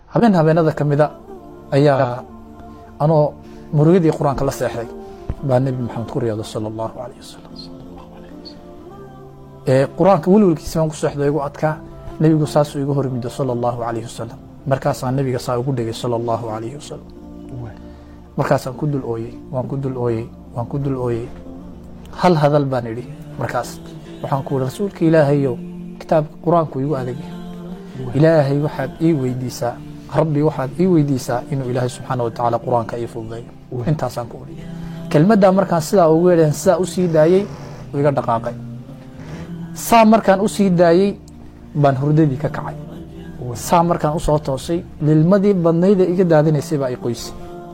habeen habeenada ka mida ayaa anoo murugadii qur-aanka la seexday baa nebi maxamed ku riyooda sala allahu alayh wasalam qur-aanka welwelkiisa baan ku seexdo igu adkaa nebigu saasuu igu hormido sala allahu alayh wasalam markaasaan nebiga saa ugu dhegay sala allahu alayh wasalam markaasaan ku dul ooyey waan ku dul ooyey waan ku dul ooyey hal hadal baan idhi markaas waxaan ku ihi rasuulka ilaahayow kitaabka qur-aanku igu adagya ilaahay waxaad ii weydiisaa rabbi waxaad ii weydiisaa inuu ilaahay subxaana wa tacaala qur-aanka ii fududeeyo intaasaan ku odhi kelmaddaa markaan sidaa ugu yeedheen sidaa u sii daayey iga dhaqaaqay saa markaan u sii daayey baan hurdadii ka kacay saa markaan u soo toosay lilmadii badnayda iga daadinaysay baa i qoysay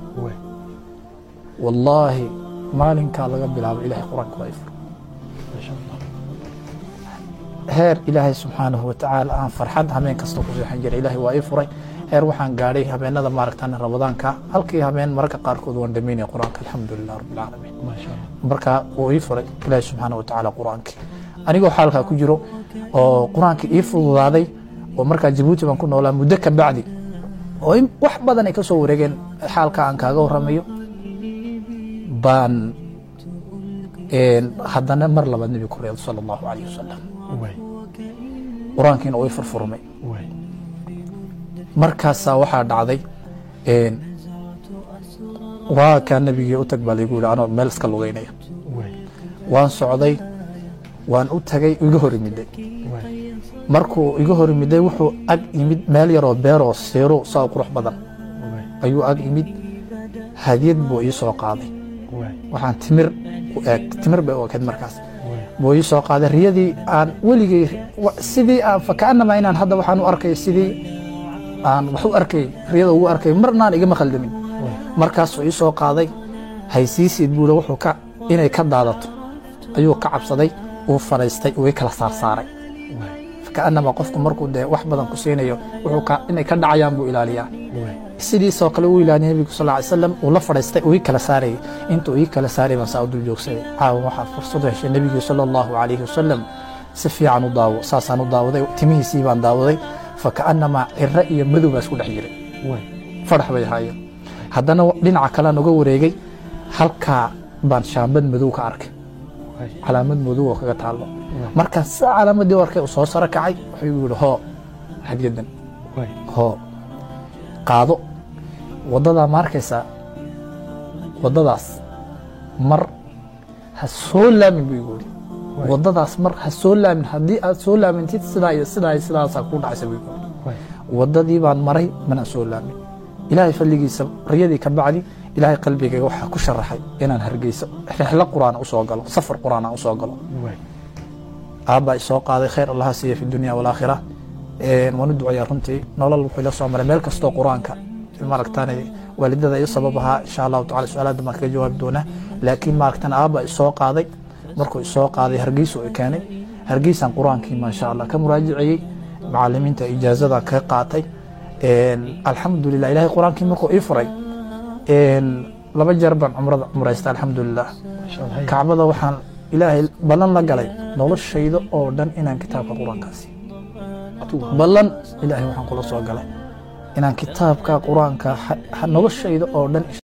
wallaahi maalinkaa laga bilaabo ilahay qur-aanka waa i fur heer ilaahay subxaanahu watacaala aan farxad habeen kasta ku seexan jiray ilaahay waa ii furay heer waxaan gaadhay habeenada maaragtan ramadaanka halkii habeen mararka qaarkood waan dhamaynaya qur-aanka alxamdulilah rabbilcaalamiin marka wuu ii furay ilaahay subxaana watacaala qur-aankii anigoo xaalkaa ku jiro oo qur-aankii ii fududaaday oo markaa jabuuti baan ku noolaa muddo ka bacdi oo wax badan ay ka soo wareegeen xaalka aan kaaga waramayo baan haddana mar labaad nebiga ku reedo sala allahu alayh wasalam qur-aankiina uu i furfurmay markaasaa waxaa dhacday waa kaa nebigii u tag baa laygu yihi anoo meel iska lugeynaya waan socday waan u tagay iga hor imiday markuu iga hor imiday wuxuu ag yimid meel yaroo beeroo seero saa u qurux badan ayuu ag yimid hadiyad buu ii soo qaaday waxaan timir u eeg timir bay u ekeed markaas buu ii soo qaaday riyadii aan weligay sidii aan fakaanama inaan hadda waxaan u arkay sidii aan wax u arkay riyada ugu arkay marnaan igama khaldamin markaasuu ii soo qaaday haysiisiid buule wuxuu ka inay ka daadato ayuu ka cabsaday uu fadhaystay uu i kala saarsaaray fakaanama qofku markuu dee wax badan ku siinayo wuxuu inay ka dhacayaan buu ilaaliyaa sidiisoo kale uu ilaaliya nebigu sal ly slam uu la fadhaystay uu ii kala saarayay intuu ii kala saaray baan saa u dul joogsaday caawa waxaa fursad u heshay nebigii sala allahu calayhi wasalam si fiican u daawo saasaan u daawaday timihiisii baan daawaday fakaanamaa ciro iyo madow baa isku dhex jiray fadhax bay ahaayeen haddana dhinaca kalean uga wareegay halkaa baan shaambad madow ka arkay calaamad madow oo kaga taallo markaan saa calaamadii u arkay uu soo saro kacay wuxuu igu yihi hoo hadyadan hoo qaado waddadaa ma arkaysaa waddadaas mar ha soo laamin buu igu yihi waddadaas mar ha soo laamin haddii aad soo laamintid sidaa iyo sidaa iyo sidaasaa kuu dhacaysa buu igu yihi waddadii baan maray mana soo laamin ilaahay fadligiisa riyadii ka bacdi ilaahay qalbigayga waxaa ku sharaxay inaan hargeyso rexlo qur'aan usoo galo safar qur'aan aan usoo galo aabbaa isoo qaaday khayr allaha siiya fi dunya walaakhira waan u duceeyaa runtii nolol wuxuu ila soo maray meel kastoo qur-aanka maaragtaan waalidada iyo sabab ahaa insha allahu tacala su-aalaada baan kaga jawaabi doonaa laakiin maaragtaan aabba isoo qaaday markuu isoo qaaday hargeysa i keenay hargeysaan qur-aankii maasha allah ka muraajicayey macalimiinta ijaazada ka qaatay alxamdulilah ilahay qur-aankii markuu ii furay laba jeer baan cumrada cumraysta alxamdulilah kacbada waxaan ilaahay ballan la galay noloshayda oo dhan inaan kitaabka qur-aankaasi ballan ilaahay waxaan kula soo galay inaan kitaabka qur-aanka noloshayda oo dhan